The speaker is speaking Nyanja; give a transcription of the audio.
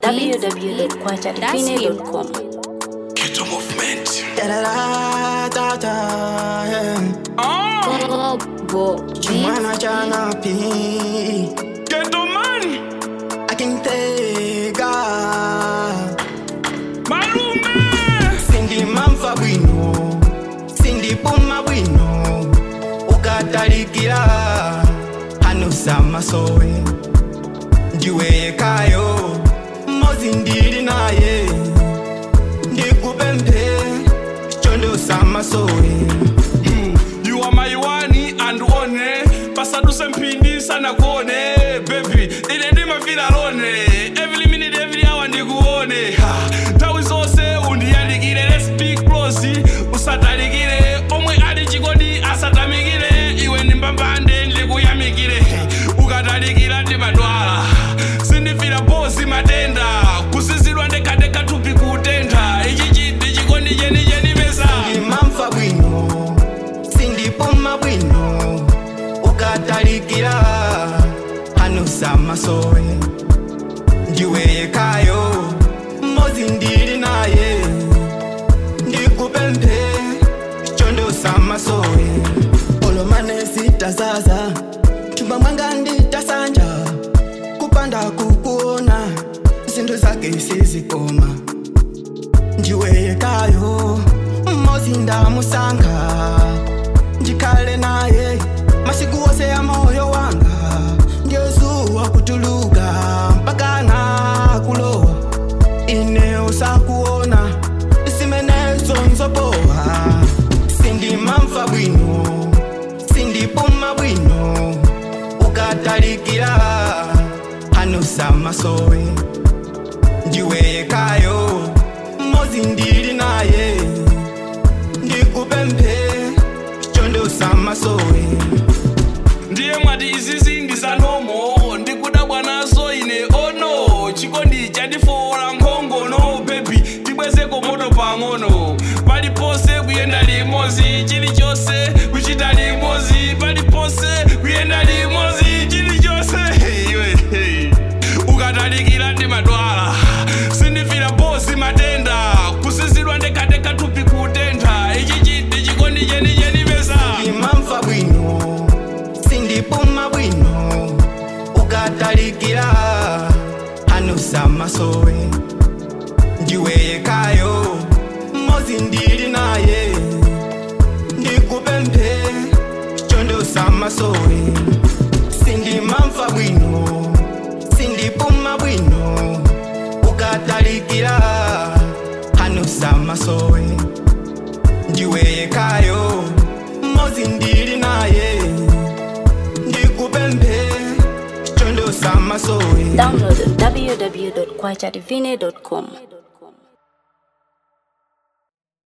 www.kwachadivine.com. Ghetto movement. Da da da da da. yeah. Chumana jana pi. Ghetto man. Akintega. Malume. Sindi mamfa bwino. Sindi puma bwino. Ukatalikira. Hanusa masowe. Ndiwe kayo. Mozi ndili naye. Ndikupempe. Chondo samasowe. You are my one and one. Pasaduse mpindi sana kuone. Baby, ine ndima feel alone. Every minute, every hour ndikuone. Ha, Tawi zose undiyandikire. Let's speak close. Usatalikire. Omwe ali chikodi asatamikire. Iwe ndi mbambande ndikuyamikire. Ukatalikira ndimadwala. Sindifira bosi matenda. Kusizidwa ndekadeka tupi kutenda. Ichi chidi chikondi cheni cheni pesa. mamfa bwino sindipuma bwino ukatalikira hanusa masowe ndiwe yekayo mozi ndili naye ndikupempe chondosa masowe olomane sitazaza chumba mwanga nditasanja kupanda kukuona zinthu zake sizikoma ndiweyekayo mmozi ndamusanga ndikhale naye masiku wose ya moyo wanga ndiyozuwa kutuluka mpaka nakulowa ine usakuona simenezo nzopowa sindimamfa bwino sindipuma bwino ukatalikira hanusa masowe ndiweyekayo mozi ndili naye ndikupempe chondosa masowe ndiye mwati izizi ndisanomo ndikuda bwanaso ine ono chikondi chandifowola nkhongono bebi tibwezeko moto pang'ono palipose kuyenda limozi chilichonse kuchita limozi palipose kuyenda limozi chilichonse iwe hey. ukatalikira ndi madwala sindifira bosi matenda kusizidwa ndekadeka tupi kutentha ichi chidi chikondi cheni cheni pesa ndimamfa bwino sindipuma bwino ukatalikira hanusa masowe ndiweyekayo mozi ndili naye ndikupempe chondosa masowe sindimamfa bwino sindipuma bwino ukatalikira hanusa masowe ndiweyekayo mozi ndili naye ndikupempe chondosa masowe Download www.kwachadivine.com.